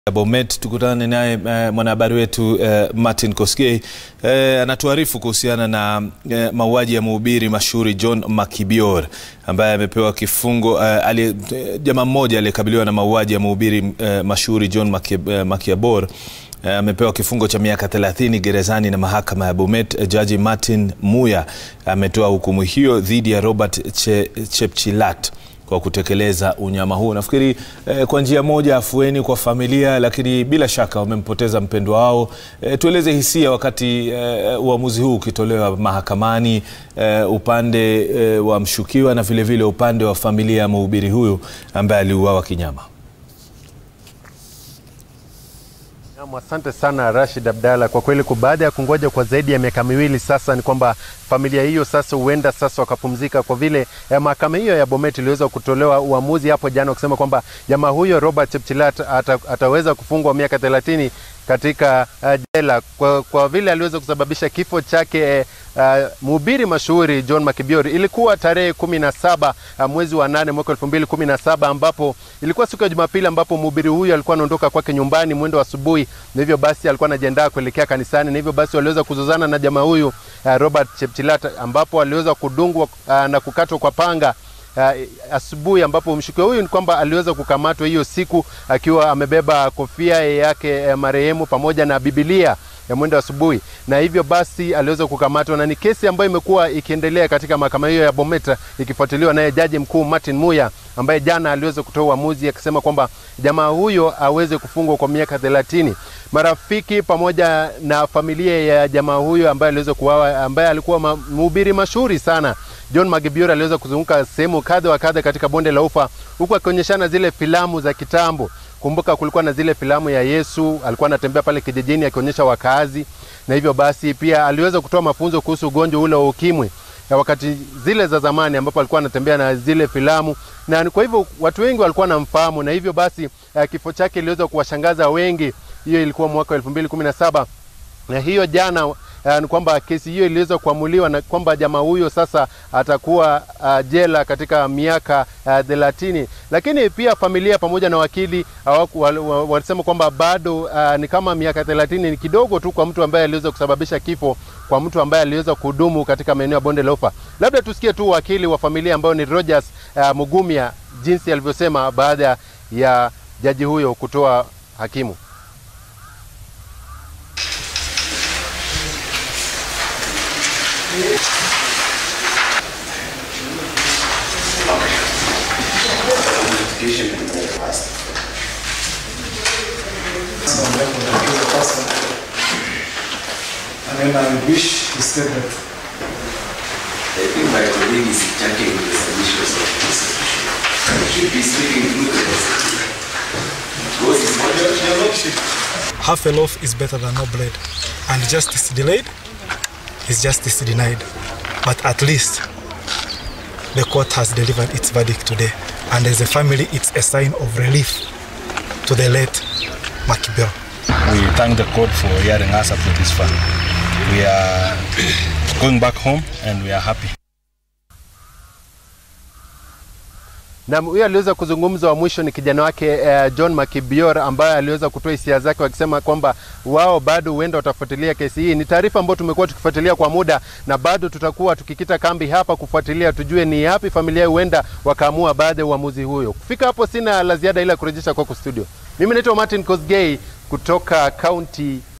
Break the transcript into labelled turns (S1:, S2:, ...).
S1: Bomet tukutane naye eh, mwanahabari wetu eh, Martin Kosgei eh, anatuarifu kuhusiana na eh, mauaji ya mhubiri mashuhuri John Makibior ambaye amepewa kifungo eh, ali, eh, jamaa mmoja aliyekabiliwa na mauaji ya mhubiri eh, mashuhuri John Maki, eh, Makiabor eh, amepewa kifungo cha miaka 30 gerezani na mahakama ya Bomet. Eh, Jaji Martin Muya ametoa hukumu hiyo dhidi ya Robert che, Chepchilat kwa kutekeleza unyama huu. Nafikiri eh, kwa njia moja afueni kwa familia, lakini bila shaka wamempoteza mpendwa wao. Eh, tueleze hisia wakati eh, uamuzi huu ukitolewa mahakamani, eh, upande eh, wa mshukiwa na vilevile vile upande wa familia ya mhubiri huyu ambaye aliuawa kinyama.
S2: Naam, asante sana Rashid Abdalla. Kwa kweli baada ya kungoja kwa zaidi ya miaka miwili sasa, ni kwamba familia hiyo sasa huenda sasa wakapumzika, kwa vile eh, mahakama hiyo ya Bomet iliweza kutolewa uamuzi hapo jana kusema kwamba jamaa huyo Robert Chepchilat ata, ataweza kufungwa miaka thelathini katika uh, jela kwa, kwa vile aliweza kusababisha kifo chake uh, mhubiri mashuhuri John Makibior. Ilikuwa tarehe kumi na saba uh, mwezi wa nane mwaka elfu mbili kumi na saba ambapo ilikuwa siku ya Jumapili ambapo mhubiri huyu alikuwa anaondoka kwake nyumbani mwendo wa asubuhi, na hivyo basi alikuwa anajiandaa kuelekea kanisani, na hivyo basi waliweza kuzozana na jamaa huyu uh, Robert Chepchilat ambapo aliweza kudungwa uh, na kukatwa kwa panga Uh, asubuhi ambapo mshukiwa huyu ni kwamba aliweza kukamatwa hiyo siku akiwa amebeba kofia yake ya marehemu pamoja na Biblia ya mwendo asubuhi, na hivyo basi aliweza kukamatwa, na ni kesi ambayo imekuwa ikiendelea katika mahakama hiyo ya Bomet ikifuatiliwa naye jaji mkuu Martin Muya ambaye jana aliweza kutoa uamuzi akisema kwamba jamaa huyo aweze kufungwa kwa miaka thelathini. Marafiki pamoja na familia ya jamaa huyo ambaye aliweza kuuawa, ambaye alikuwa mhubiri mashuhuri sana John Makibior aliweza kuzunguka sehemu kadha wa kadha katika bonde la Ufa huku akionyeshana zile filamu za kitambo. Kumbuka kulikuwa na zile filamu ya Yesu, alikuwa anatembea pale kijijini akionyesha wakaazi, na hivyo basi pia aliweza kutoa mafunzo kuhusu ugonjwa ule wa ukimwi ya wakati zile za zamani ambapo alikuwa anatembea na zile filamu, na kwa hivyo watu wengi walikuwa wanamfahamu, na hivyo basi uh, kifo chake iliweza kuwashangaza wengi. Hiyo ilikuwa mwaka 2017 na hiyo jana uh, ni kwamba kesi hiyo iliweza kuamuliwa na kwamba jamaa huyo sasa atakuwa uh, jela katika miaka thelathini. Uh, lakini pia familia pamoja na wakili walisema uh, kwamba bado uh, ni kama miaka thelathini ni kidogo tu kwa mtu ambaye aliweza kusababisha kifo kwa mtu ambaye aliweza kudumu katika maeneo ya bonde la Ufa. Labda tusikie tu wakili wa familia ambayo ni Rogers uh, Mugumia jinsi alivyosema baada ya jaji huyo kutoa hakimu.
S3: And then I wish he said that.
S4: I think my colleague is checking the submissions of this. He should be speaking through the Because it's not
S3: Half a loaf is better than no bread. And justice delayed is justice denied. But at least the court has delivered its verdict today. And as a family, it's a sign of relief to the late Makibior.
S5: We thank the court for hearing us up to this far. We are going back home and we are happy.
S2: Na huyo aliweza kuzungumza wa mwisho ni kijana wake uh, John Makibior ambaye aliweza kutoa hisia zake wakisema kwamba wao bado huenda watafuatilia kesi hii. Ni taarifa ambayo tumekuwa tukifuatilia kwa muda na bado tutakuwa tukikita kambi hapa kufuatilia tujue ni yapi familia huenda wakaamua baada ya uamuzi huyo. Kufika hapo sina la ziada ila kurejesha kwako studio. Mimi naitwa Martin Kosgei kutoka kaunti